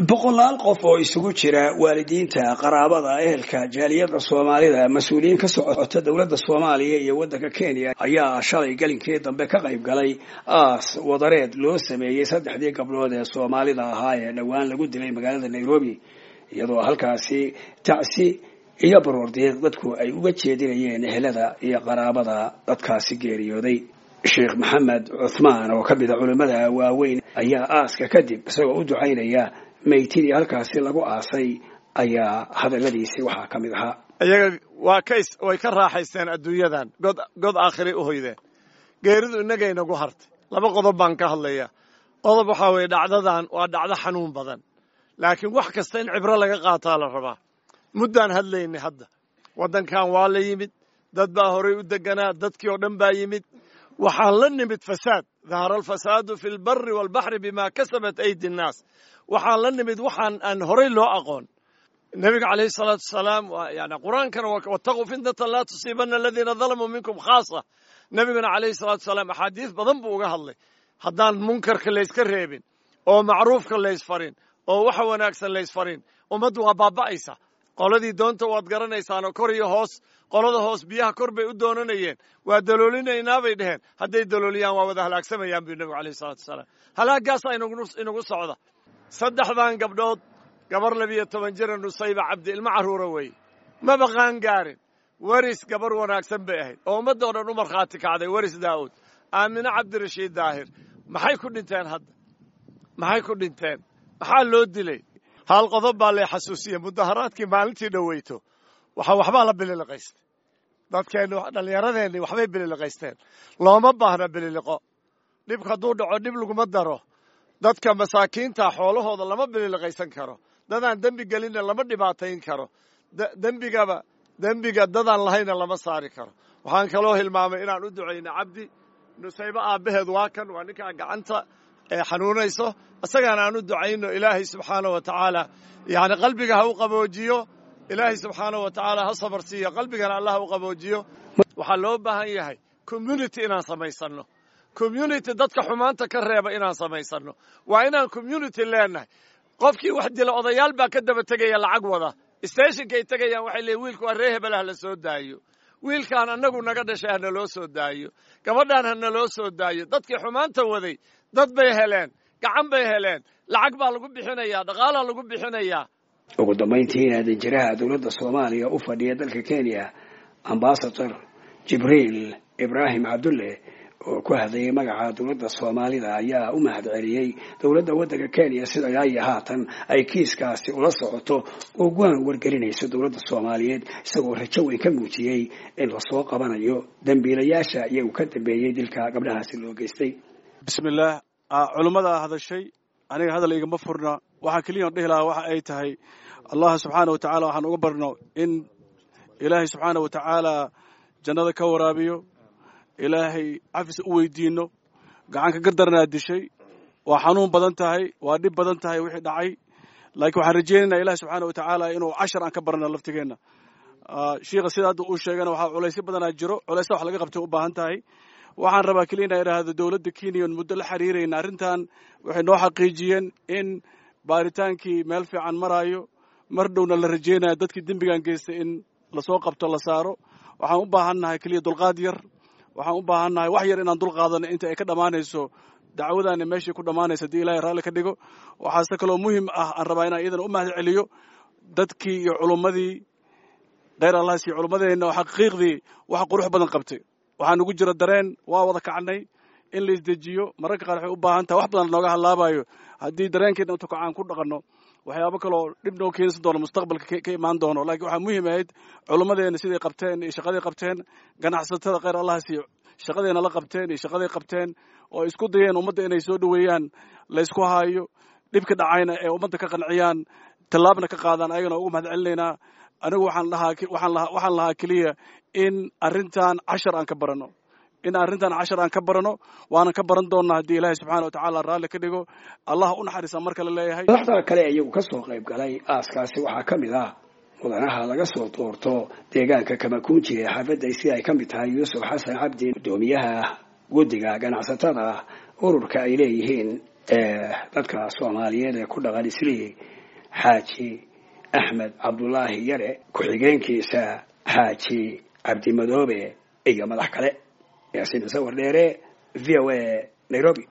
boqolaal qof oo isugu jira waalidiinta qaraabada ehelka jaaliyada soomaalida mas-uuliyiin ka socota dowladda soomaaliya iyo waddanka kenya ayaa shalay gelinkii dambe ka qayb galay aas wadareed loo sameeyey saddexdii gabdhood ee soomaalida ahaa ee dhowaan lagu dilay magaalada nairobi iyadoo halkaasi tacsi iyo baroordiiq dadku ay uga jeedinayeen ehelada iyo qaraabada dadkaasi geeriyooday sheekh maxamed cuthmaan oo ka mida culimmada waaweyn ayaa aaska kadib isagoo u ducaynaya maytidii halkaasi lagu aasay ayaa hadalladiisii waxaa ka mid ahaa iyaga waa kays way ka raaxaysteen adduunyadan god god aakhiray u hoydeen geeridu innagay nagu hartay laba qodob baan ka hadlaya qodob waxaa weeye dhacdadan waa dhacdo xanuun badan laakiin wax kasta in cibro laga qaataa la rabaa muddaan hadlaynay hadda waddankan waa la yimid dad baa horay u deganaa dadkii oo dhan baa yimid waxaan la nimid fasaad dahara alfasaadu fi lbari walbaxri bima kasabat aydi nnaas waxaan la nimid waxaan aan horay loo aqoon nebiga calayhi salaatu wasalaam yani qur-aankana wattaquu fitnatan laa tusiibana aladiina dalamuu minkum khaasa nebiguna calayhi salaatu wasalaam axaadiis badan buu uga hadlay haddaan munkarka layska reebin oo macruufka laysfarin oo waxa wanaagsan laysfarin ummaddu waa baaba'aysa qoladii doonta waad garanaysaanoo kor iyo hoos qolada hoos biyaha kor bay u doonanayeen waa daloolinaynaa bay dheheen hadday dalooliyaan waa wada halaagsamayaan buu nebigu alayhi salatu wasalaam halaagaasaa inagu socda saddexdan gabdhood gabar labiyo toban jira nusayba cabdi ilmo carruura weeye maba qaan gaarin weris gabar wanaagsan bay ahayd oo ummadda o dhan u markhaati kacday weris daa'uud aamine cabdirashiid daahir maxay ku dhinteen hadda maxay ku dhinteen maxaa loo dilay hal qodob baa lay xasuusiye mudaharaadkii maalintii dhoweyto waxa waxbaa la bililiqaystay dadkeenni dhallinyaradeenni waxbay bililiqaysteen looma baahna bililiqo dhibka hadduu dhaco dhib laguma daro dadka masaakiinta xoolahooda lama bililiqaysan karo dadaan dembi gelinna lama dhibaatayn karo dembigaba dembiga dadaan lahayna lama saari karo waxaan kaloo hilmaamay inaan u ducayna cabdi nusaybo aabbaheed waa kan waa ninkaa gacanta xanuunayso isagaana aan u ducayno ilaahay subxaana wa tacaala yani qalbiga ha u qaboojiyo ilaahay subxaana wa tacaala ha sabar siiyo qalbigana allah ha u qaboojiyo waxaa loo baahan yahay community inaan samaysanno community dadka xumaanta ka reeba inaan samaysanno waa inaan community leenahay qofkii wax dila odayaal baa ka daba tegaya lacag wada stationkay tegayaan waxay leeyiin wiilku waa ree hebel ha la soo daayo wiilkaan annagu naga dhashay hana loo soo daayo gabadhaan hana loo soo daayo dadkii xumaanta waday dad bay heleen gacan bay heleen lacag baa lagu bixinayaa dhaqaalaa lagu bixinayaa ugu dambayntiina danjiraha dowladda soomaaliya u fadhiya dalka kenya ambasador jibriil ibraahim cabdulle oo ku hadlayay magaca dowladda soomaalida ayaa u mahad celiyey dowladda waddanka kenya sida ilaayo haatan ay kiiskaasi ula socoto oo guaan wargelinayso dowladda soomaaliyeed isagoo rajo weyn ka muujiyey in lasoo qabanayo dembiilayaasha iyagu ka dambeeyey dilka gabdhahaasi loo geystay bismillaah culimmadaa hadashay aniga hadal igama furna waxaa keliya on dhihi lahaa waxa ay tahay allah subxaana wa tacaala waxaan uga barno in ilaahay subxaana wa tacaala jannada ka waraabiyo ilaahay cafis u weydiinno gacanka gardarnaa dishay waa xanuun badan tahay waa dhib badan tahay wixii dhacay laakiin waxaan rajaynaynaa ilahi subxaana wa tacaala inuu cashar aan ka barna laftigeenna shiikha sida hadda uu sheegana waxaa culaysyo badanaa jiro culaysa wax laga qabtay u baahan tahay waxaan rabaa keliya inaa idhaahdo dowladda kenya on muddo la xiriirayna arrintan waxay noo xaqiijiyeen in baaritaankii meel fiican maraayo mar dhowna la rajaynaya dadkii dembigan geystay in lasoo qabto la saaro waxaan u baahannahay keliya dulqaad yar waxaan u baahannahay wax yar inaan dulqaadano inta ay ka dhammaanayso dacwadaana meeshai ku dhammaanayso haddii ilahay raalli ka dhigo waxaase kaloo muhim ah aan rabaa inaan iyadana u mahad celiyo dadkii iyo culummadii kheyr allahs iyo culummadeenna oo xaqiiqdii wax qurux badan qabtay waxaa nugu jira dareen waa wada kacnay in la isdejiyo mararka qaar waxay u baahan tahay wax badan nooga hadlaabayo haddii dareenkeena intu kacaan ku dhaqanno waxyaabo kaloo dhib noo keensan doono mustaqbalka ka imaan doono laakiin waxaa muhiim ahayd culummadeena siday qabteen iyo shaqaday qabteen ganacsatada kheyr allah siiyo shaqadeena la qabteen iyo shaqaday qabteen oo isku dayeen ummadda inay soo dhoweeyaan laysku haayo dhibka dhacayna ee ummadda ka qanciyaan tallaabna ka qaadaan ayagana ugu mahad celinaynaa anigu waxaan lahaa waxaan lahaa keliya in arrintan cashar aan ka barano in arrintan cashar aan ka barano waana ka baran doonnaa haddii ilaahay subxana wa tacaala raalli ka dhigo allah u naxariisa marka la leeyahay madaxda kale iyagu ka soo qayb galay aaskaasi waxaa ka mid ah mudanaha laga soo doorto deegaanka kamakunji ee xaafadda si ay ka mid tahay yuusuf xasan cabdi guddoomiyaha guddiga ganacsatada ururka ay leeyihiin dadka soomaaliyeed ee ku dhaqan islii xaaji axmed cabdulaahi yare ku-xigeenkiisa xaaji cabdimadoobe iyo madax kale yaasiin sawir dheere v o a nairobi